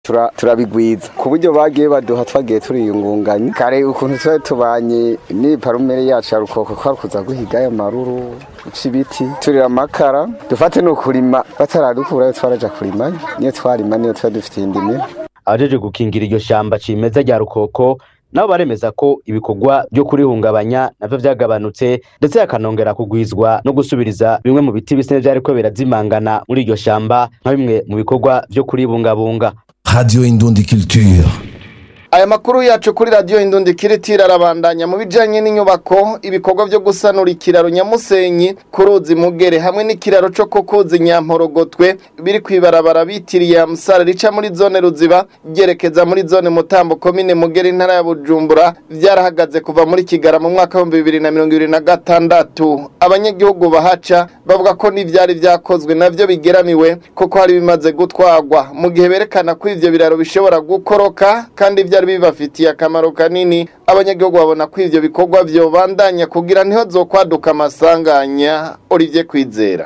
turabigwiza ku buryo bagiye baduha twagiye turiyungunganya kare ukuntu twari tubanye ni parumere yacu ya rukoko ko kuza guhiga ayo maruru uca ibiti turira amakara dufate ni ukurima bataradukurayo twaraja kurima niyo twarima niyo tuba dufitiye indimi abajeje gukingira iryo shamba cimeza rya rukoko nabo baremeza ko ibikorwa byo kurihungabanya navyo vyagabanutse ndetse hakanongera kugwizwa no gusubiriza bimwe mu biti bise vyariko birazimangana muri iryo shamba nka bimwe mu bikorwa vyo kuribungabunga Radio Indundi Culture. aya makuru yacu kuri radiyo indundi kiritira arabandanya mu bijanye n'inyubako ibikorwa byo gusanura ikiraro nyamusenyi ku ruzi mugere hamwe n'ikiraro co ku kuzi nyamporogotwe biri kwibarabara bitiriye amusara rica muri zone ruziba ryerekeza muri zone mutambo komine mugere intara ya bujumbura vyarahagaze kuva muri kigara mu mwaka w'ibihumbi bibiri na mirongo ibiri na gatandatu abanyagihugu bahaca bavuga ko n'ivyari vyakozwe navyo bigeramiwe kuko hari bimaze gutwarwa mu gihe berekana ko ivyo biraro bishobora gukoroka kandi vyari bibafitiye akamaro kanini abanyagihugu babona ko ivyo bikorwa vyobandanya kugira niho zokwaduka amasanganya Olivier Kwizera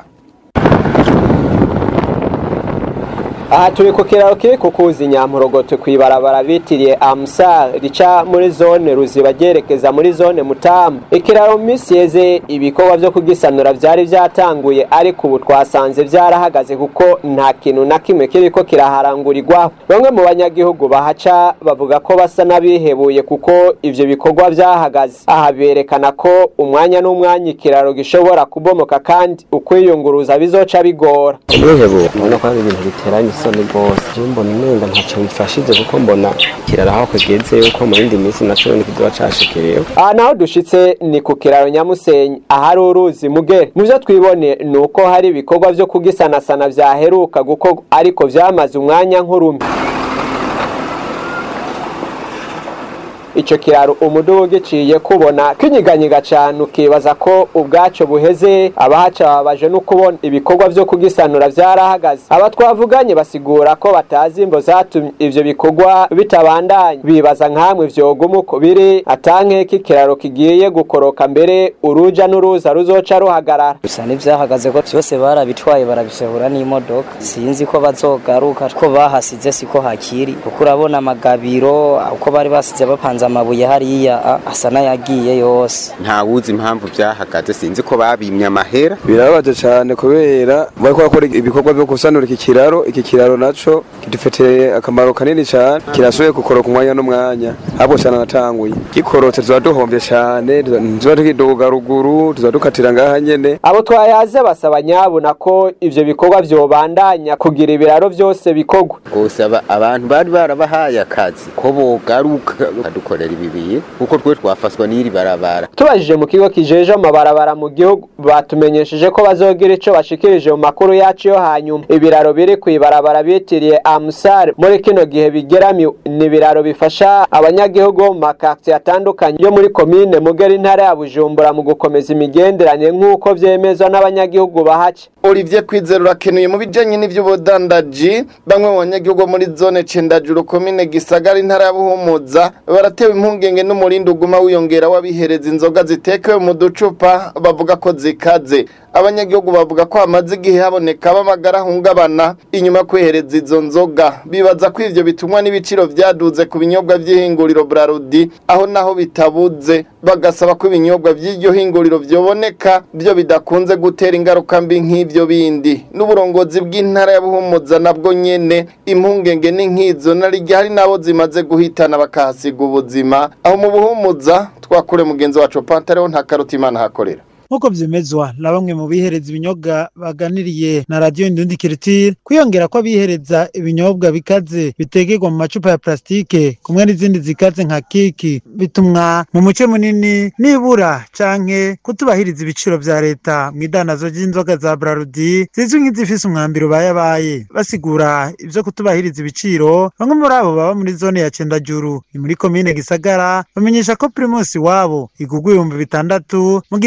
aha turi ku kiraro kiri ku kuzi nyampurogoto kw'ibarabara bitiriye amusar rica muri zone ruziba ryerekeza muri zone mutamu ikiraro mu minsi yeze ibikorwa vyo kugisanura vyari vyatanguye ariko ubu twasanze vyarahagaze kuko nta kintu na kimwe kiriko kiraharangurirwaho bamwe mu banyagihugu bahaca bavuga ko basa n'abihebuye kuko ivyo bikorwa vyahagaze aha berekana ko umwanya n'umwanya ikiraro gishobora kubomoka kandi ukwiyunguruza bizoca bigora nihebuye mbona ko hari ibintu biteranye isoni rwose jewe mbona umenga ntaco bifashije kuko mbona kiraro aho kigeze yuko mu yindi minsi naco ni kizoba cashikiriyeho aha naho dushitse ni ku kiraro nyamusenyi ahari uruzi mugere mu vyo twibone ni uko hari ibikorwa vyo kugisanasana vyaheruka gukorwa ariko vyamaze umwanya nk'urumi ico kiraro umudugu giciye kubona kinyiganyiga cane ukibaza ko ubwaco buheze abahaca babaje no kubona ibikorwa vyo kugisanura vyarahagaze aba twavuganye basigura ko batazi imvo zatumye ivyo bikorwa bitabandanya bibaza nkamwe vyoguma uko biri atankeka ikiraro kigiye gukoroka mbere uruja n'uruza ruzoca ruhagarara bisa n'ivyahagaze ko vyose barabitwaye barabisehura n'imodoka sinzi ko bazogaruka ko bahasize siko hakiri kuko urabona amagabiro uko bari basize bapanze amabuye hariya asa n'ayagiye yose nta wuzi impamvu byahagaze sinzi ko babimye amahera birababaje cyane kubera bariko bakora ibikorwa byo gusanura iki kiraro iki kiraro naco kidufitiye akamaro kanini cyane kirashoboye gukoroka umwanya n'umwanya ahubwo cyane natanguye gikorotse tuba duhombye cyane tuba tukiduga ruguru tuba dukatira ngaha nyene abo twayaze basaba nyabuna ko ivyo bikorwa vyobandanya kugira ibiraro vyose bikorwa gusa abantu bari barabahaye akazi ko bogaruka badukorera ibibiye kuko twe twafaswa n'iri barabara tubajije mu kigo kijeje amabarabara mu gihugu batumenyesheje ko bazogira ico bashikirije mu makuru yacu yo hanyuma ibiraro biri kw'ibarabara bitiriye amusare muri kino gihe bigeramiwe ni ibiraro bifasha abanyagihugu bo mu makartiye atandukanye yo muri komine mugera intara ya bujumbura mu gukomeza imigenderanire nk'uko vyemezwa n'abanyagihugu bahaca Olivier Kwizera urakenuye mu bijanye n'ivy'ubudandaji bamwe mu banyagihugu muri zone Cendajuru komine Gisagara intara ya Buhumuza baratewe impungenge n'umurindi uguma wiyongera w'abihereza inzoga zitekewe mu ducupa bavuga ko zikaze abanyagihugu bavuga ko hamaze igihe haboneka b'amagara ahungabana inyuma yo kwihereza izo nzoga bibaza ko ivyo bitumwa n'ibiciro vyaduze ku binyobwa vy'ihinguriro Brarudi aho naho bitabuze bagasaba ko ibinyobwa vy'iryo hinguriro vyoboneka byo bidakunze gutera ingaruka mbi nk'ivyo bindi n'uburongozi bw'intara ya Buhumuza nabwo nyene impungenge ni nk'izo narirya hari nabo zimaze guhitana bakahasiga ubuzima aho mu Buhumuza twakure mugenzi wacu Pantaleo nta karutimana hakorera nk'uko vyemezwa na bamwe mu bihereza ibinyobwa baganiriye na radiyo indundi kiritire kwiyongera ko abihereza ibinyobwa bikaze bitegerwa mu macupa ya plastike kumwe n'izindi zikaze nka kiki bitumwa mu muce munini nibura canke kutubahiriza ibiciro vya leta mu idanazo ry'inzoga za brarudi zizwi nk'izifise umwambiro bayabaye basigura ivyo kutubahiriza ibiciro bamwe muri abo baba muri zone ya cendajuru ni muri komine gisagara bamenyesha ko primusi wabo igurwa ibihumbi bitandatu mu gihe igiciro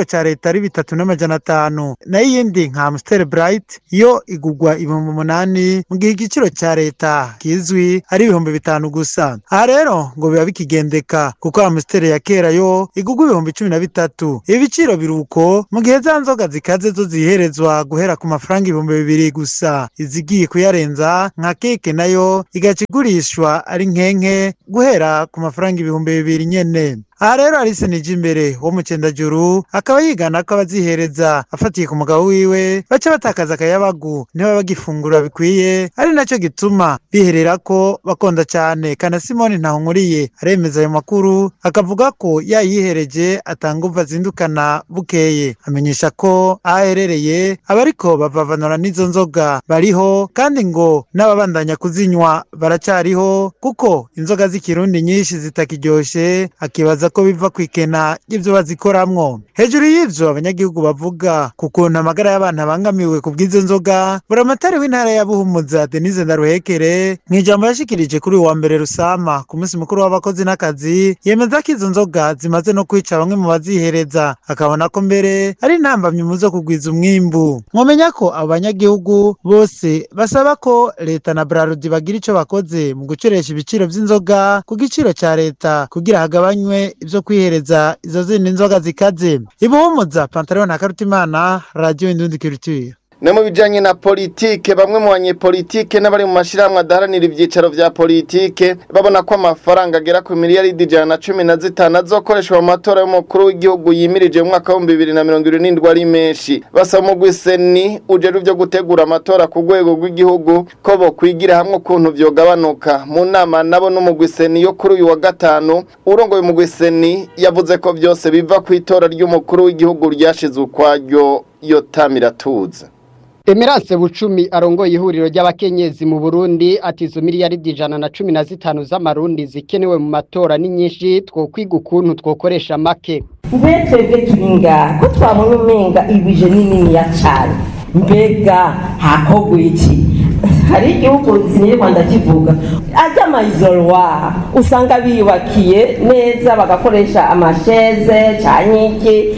ca leta ari bitatu n'amajana atanu nayo iyindi nka Amstel Bright yo igugwa ibihumbi umunani mu gihe igiciro ca leta kizwi ari ibihumbi bitanu gusa aha rero ngo biba bikigendeka kuko Amstel ya kera yo igugwa ibihumbi cumi na bitatu ibi biciro biruko mu gihe za nzoga zikaze zo ziherezwa guhera ku mafaranga ibihumbi bibiri gusa izigiye kuyarenza nka keke nayo igaca igurishwa ari nkenke guhera ku mafaranga ibihumbi bibiri nyene aha rero Alice Nijimbere wo mu Cendajuru akaba yigana ko abazihereza afatiye ku mugabo wiwe baca batakaza akayabagu niba bagifungura bikwiye ari naco gituma biherera ko bakonda cane kana Simoni Ntahonkuriye aremeza ayo makuru akavuga ko yayihereje atanga uva azindukana bukeye amenyesha ko aho aherereye abariko bavavanura n'izo nzoga bariho kandi ngo n'ababandanya kuzinywa baracariho kuko inzoga z'ikirundi nyinshi zitakiryoshe akibaza ko biva ku ikena ry'ivyo bazikoramwo hejuru y'ivyo abanyagihugu bavuga ku kuntu amagara y'abantu abangamiwe ku bw'izo nzoga buramatari w'intara ya buhumuza denise ndaruhekere mw'ijambo yashikirije kuri uyu wa mbere rusama ku munsi mukuru w'abakozi n'akazi yemeza ko izo nzoga zimaze no kwica bamwe mu bazihereza akabona ko mbere ari intambamyi mu zo kugwiza umwimbu mwomenya ko abo banyagihugu bose basaba ko leta na brarudi bagira ico bakoze mu gucoresha ibiciro vy'inzoga ku giciro ca leta kugira hagabanywe ivyo kwihereza izo zindi nzoga zikaze ibuhumuza pantalon na karutimana radio indundi culture no mu bijanye na politike bamwe mu banyepolitike n'abari mu mashirahamwe adaharanira ivyicaro vya politike babona ko amafaranga agera ku miliyaridi ijana na cumi na zitanu azokoreshwa mu matora y'umukuru w'igihugu yimirije mu mwaka w'ibihumbi bibiri na mirongo irindwi ari menshi basaba umugwi seni ujejwe ivyo gutegura amatora ku rwego rw'igihugu ko bokwigira hamwe ukuntu vyogabanuka mu nama nabo n'umugwi seni yo kuri uyu wa gatanu urongoye umugwi seni yavuze ko vyose biva ku itora ry'umukuru w'igihugu ryashizwe ukwaryo yotamiratuza Emerance Bucumi arongoye ihuriro ry'abakenyezi mu Burundi ati izo miliyaridi ijana na cumi na zitanu z'amarundi zikenewe mu matora ni nyinshi twokwiga ukuntu twokoresha make mbe twebwe turi ngaha ko twabonye umenga ibije ni niniya cyane mbega hakorwa iki hari igihugu siniri rwanda kivuga ajya amayizorwa usanga biyubakiye neza bagakoresha amasheze cyangwa iki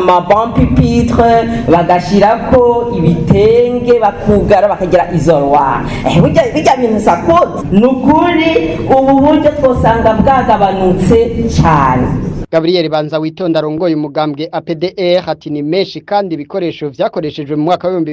amabompipitre bagashyirako ibitenge bakugara bakagira izorwa bijya bintu sakoti ni ukuri ubu buryo twosanga bwagabanutse cyane Gabriel Banza witonda arongoye umugambwe APDR ati ni menshi kandi ibikoresho vyakoreshejwe mu mwaka wa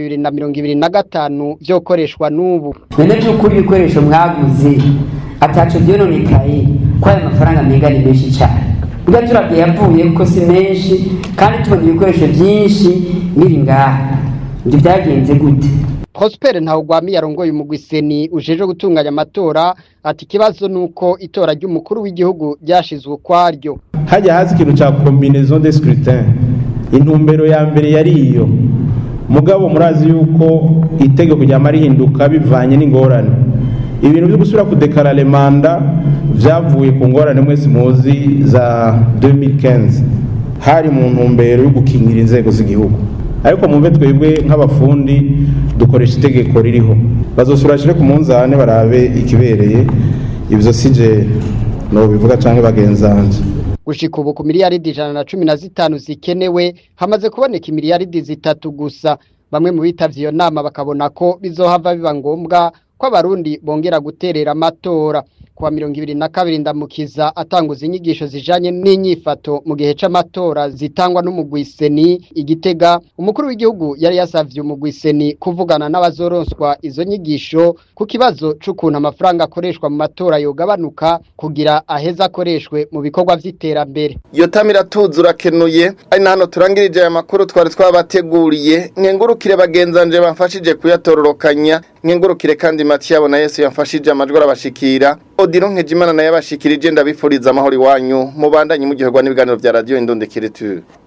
2025 vyokoreshwa n'ubu none by'ukuri ibikoresho mwaguze ataco byononekaye ko aya mafaranga menga ni menshi cyane ubwo turabye yavuye kuko si menshi kandi tubona ibikoresho byinshi biri ngaha ibyo byagenze gute Prosper Ntawugwami yarongoye umugwiseni ujeje gutunganya amatora ati kibazo nuko itora ry'umukuru w'igihugu ryashizwe ukwaryo hajya hazi ikintu ca combinaison de scrutin intumbero ya mbere yari iyo mugabo murazi yuko itegeko ryama rihinduka bivanye n'ingorane ibintu byo gusubira kudekarare manda vyavuye ku ngorane mwese muzi za 2015 hari mu ntumbero yo gukingira inzego z'igihugu ariko mumve twebwe nk'abafundi dukoresha itegeko ririho bazosura shire ku munzane barabe ikibereye ivyo sije no bivuga canke bagenzanje gushika ubu ku miliyaridi ijana na cumi na zitanu zikenewe hamaze kuboneka imiliyaridi zitatu gusa bamwe mu bitavye iyo nama bakabona ko bizohava biba ngombwa ko abarundi bongera guterera amatora kuwa mirongo ibiri na kabiri ndamukiza atanguza inyigisho zijanye n'inyifato mu gihe c'amatora zitangwa n'umugwiseni igitega umukuru w'igihugu yari yasavye umugwiseni kuvugana n'abazoronswa izo nyigisho ku kibazo c'ukuntu amafaranga akoreshwa mu matora yogabanuka kugira aheza akoreshwe mu bikorwa vy'iterambere iyo tamira tuzi urakenuye ari na hano turangirije aya makuru twari twabateguriye nkengurukire bagenzanje bamfashije kuyatororokanya nkengurukire kandi Mathiabo na Yesu yamfashije amajwi arabashikira Odiro Nkejimana naye abashikirije ndabifuriza amahoro iwanyu mubandanye mu gihe n'ibiganiro bya radio Indonde Kireture